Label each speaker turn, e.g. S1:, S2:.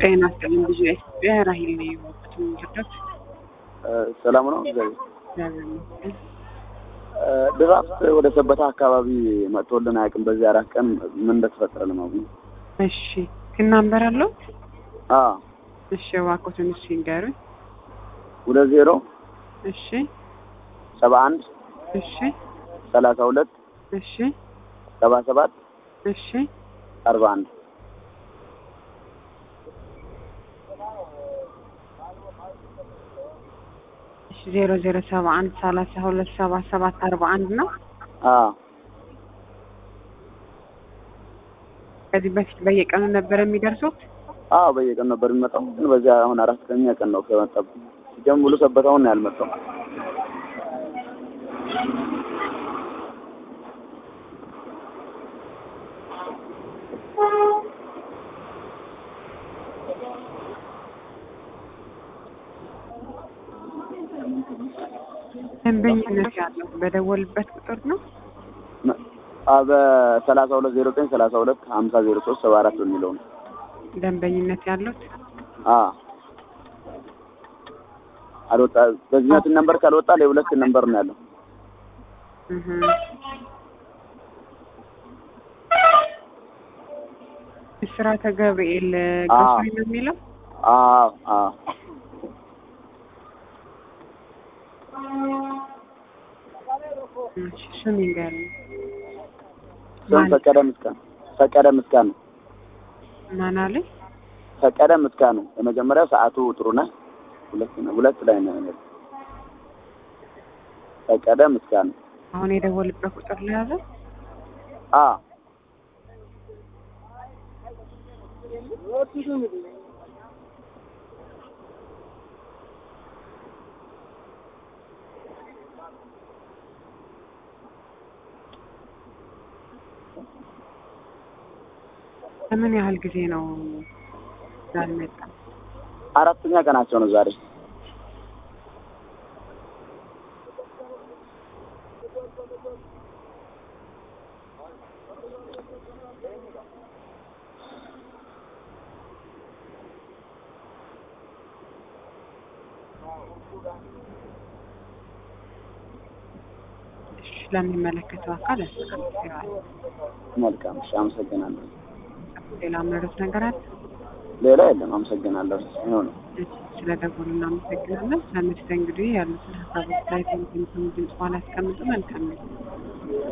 S1: ጤና ይስጥልኝ ብዙ ኢትዮጵያ ራሂል ነው የወጡት የሚረዳት
S2: ሰላም ነው። እግዚአብሔር
S1: እግዚአብሔር ይመስገን።
S2: ድራፍት ወደ ሰበታ አካባቢ መጥቶልን አያውቅም። በዚህ አራት ቀን ምን እንደተፈጠረ ለማወቅ ነው።
S1: እሺ ክናንበር አለው
S2: አዎ
S1: እሺ እባክዎትን እሺ ይንገሩኝ።
S2: ሁለት ዜሮ
S1: እሺ
S2: ሰባ አንድ
S1: እሺ
S2: ሰላሳ ሁለት
S1: እሺ
S2: ሰባ ሰባት
S1: እሺ
S2: አርባ አንድ
S1: እሺ ዜሮ ዜሮ ሰባ አንድ ሰላሳ ሁለት ሰባ ሰባት አርባ አንድ ነው።
S2: አዎ
S1: ከዚህ በፊት በየቀኑ ነበር የሚደርሱት?
S2: አዎ በየቀን ነበር የሚመጣው፣ ግን በዚህ አሁን አራተኛ ቀን ነው ከመጣብን። ሲጀምር ሙሉ ሰበታውን ነው ያልመጣው።
S1: ደንበኝነት ያለው በደወልበት ቁጥር ነው።
S2: በሰላሳ ሁለት ዜሮ ዘጠኝ ሰላሳ ሁለት ሀምሳ ዜሮ ሶስት ሰባ አራት በሚለው ነው።
S1: ደንበኝነት ያሉት
S2: አዎ አልወጣ በዚህኛው ነምበር ካልወጣ ለሁለት ነምበር ነው ያለው።
S1: እህ ብስራተ ገብርኤል ግሮሰሪ ነው የሚለው።
S2: አዎ አዎ
S1: እሺ ስም ይንገሩኝ።
S2: ስም ፈቀደ ምስጋና ፈቀደ ምስጋና
S1: ማን አለ?
S2: ፈቀደ ምስጋና የመጀመሪያው ሰዓቱ ጥሩ ነህ ሁለት ነው ሁለት ላይ ነው ያለው። ፈቀደ ምስጋና
S1: አሁን የደወልበት ቁጥር ለያዘ
S2: አ
S1: ለምን ያህል ጊዜ ነው ያልመጣ?
S2: አራተኛ ቀናቸው ነው ዛሬ።
S1: እሺ ለሚመለከተው አካል ያስተካክለዋል።
S2: መልካም እሺ፣ አመሰግናለሁ።
S1: ሌላ ምንረት ነገር አለ?
S2: ሌላ የለም። አመሰግናለሁ። ይኸው ነው።
S1: ስለ ደወሉ እናመሰግናለን። ለመስተንግዶ ያሉትን ሀሳቦች ላይ ድምጽ በኋላ ያስቀምጡ። መልካም ነው።